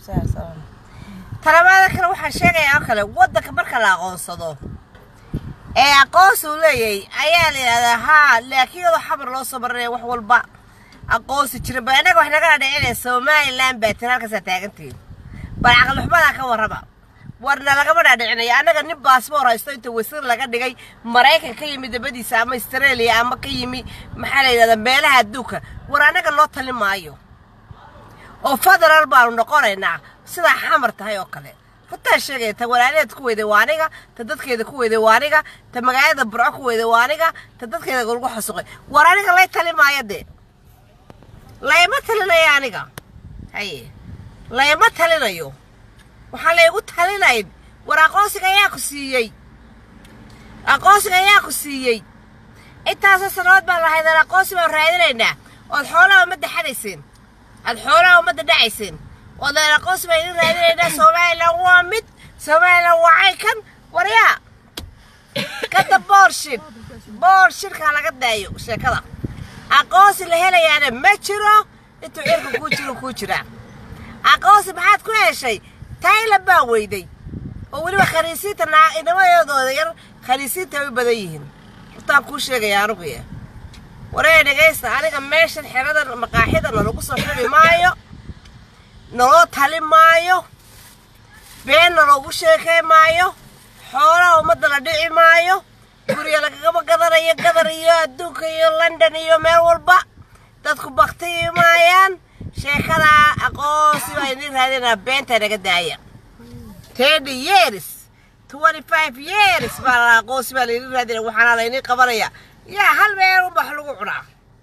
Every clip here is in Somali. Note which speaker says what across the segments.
Speaker 1: talabaada kale waxaan sheegayaa oo kale waddanka marka la aqoonsado ee aqoonsi uu leeyahay ayaa la yidhahdaa haa laakiin iyadoo xabar loo soo marinaya wax walba aqoonsi jira ba innaga wax naga dhadhicinaya somalilan baa tiri halkaasaa taagantihin bal caqlixumadaa ka warraba warna lagama dhaadhicinayo annaga nin baasboor haysto inta wasiir laga dhigay maraykan ka yimi dabadiisa ama australia ama ka yimi maxaa la yidhahdaa meelaha adduunka war annaga loo tali maayo oo federal baanu noqonaynaa sidaa xamar tahay oo kale runtaa sheegaya ta walaalaheed ku weyday waa aniga ta dadkeeda ku weyday waa aniga ta magaalada burco ku weyday waa aniga ta dadkeeda lagu xasuqay war aniga lay tali maayo dee layma talinayo aniga haye layma talinayo waxaan laygu talinayn war aqoonsiga ayaa ku siiyey aqoonsiga ayaa ku siiyey intaasoo sannadood baan lahaydeen aqoonsi baan raadinaynaa ood xoolaha ummadda xadayseen aad xoolaha ummadda dhacayseen oodeen aqoonsi baan idin raadinaynaa somalilan waa mid somalilan waa caykan waryaa kada boorshid boorshidkaa laga daayo sheekada aqoonsi la helayaana ma jiro intuu cirka kuu jiro kuu jiraa aqoonsi maxaad ku heshay taylan baa weyday oo weliba khaniisiinta inamadooda yar khaniisiinta ay u badan yihiin hortaan kuu sheegaya anuguya waree dhegaysta aniga meeshan xeradan maqaaxida nalagu soo xiri maayo naloo tali maayo been naloogu sheekay maayo xoolaha ummadda la dhici maayo guriga lagagama gadanayo gadar iyo adduunka iyo london iyo meel walba dadku baktiyi maayaan sheekadaa aqoonsi baa idin raadinaa beenta naga daaya thirty years twenty five years baa la aqoonsi baa laydin raadinaya waxaana laydin qabanaya yaa hal meel un wax lagu cunaa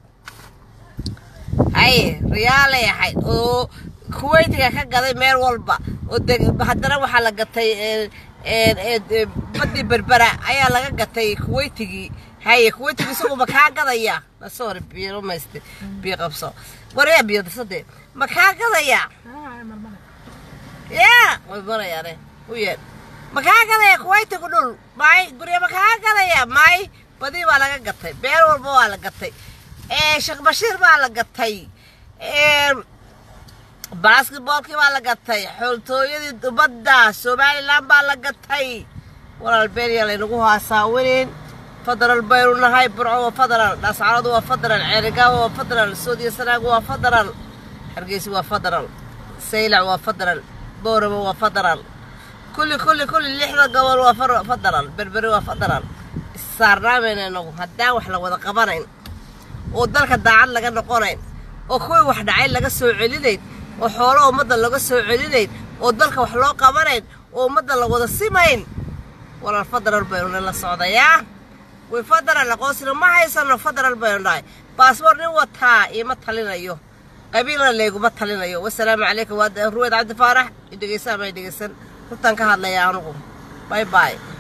Speaker 1: haye riyaalay ahayd oo kuweytiga ka gaday meel walba oo haddana waxaa la gatay badii berbera ayaa laga gatay kuweytigii haye kuweytigi isagu ma kaa gadaya sorry biyo mayste biyo qabso waryaa biyo dasade ma kaa gadaya yaa way marayaane u yeedh ma kaa gadaya kuweytigu dhul may gurya ma kaa gadaya may badii baa laga gatay beel walba waa la gatay sheekh bashiir baa la gatay basketboolkii baa la gatay xooltooyadii dubadda somalilan baa la gatay walaal beenya laynagu haasaawinin federal baynu nahay burco waa federal dhascaradu waa federal ceerigaabo waa federal soodiya sanaagu waa federal hargeysi waa federal saylac waa federal booramo waa federal kulli kulli kulli lixda gobol waa federal berberi waa federal issaarnaamayna inagu haddaan wax la wada qabanayn oo dalka daacad laga noqonayn oo kuwii wax dhacay laga soo celinayn oo xoolo ummadda laga soo celinayn oo dalka wax loo qabanayn oo ummadda la wada simayn walaal federal baynu la socdayaa way federal aqoonsina ma haysano federal baynu nahay baasboor nin wataa iima talinayo qabiilna leeguma talinayo wasalaamu calaykum waa ruweyd cabdi faarax i dhegaysaa ma i dhegaysan runtaan ka hadlaya anugu bay bay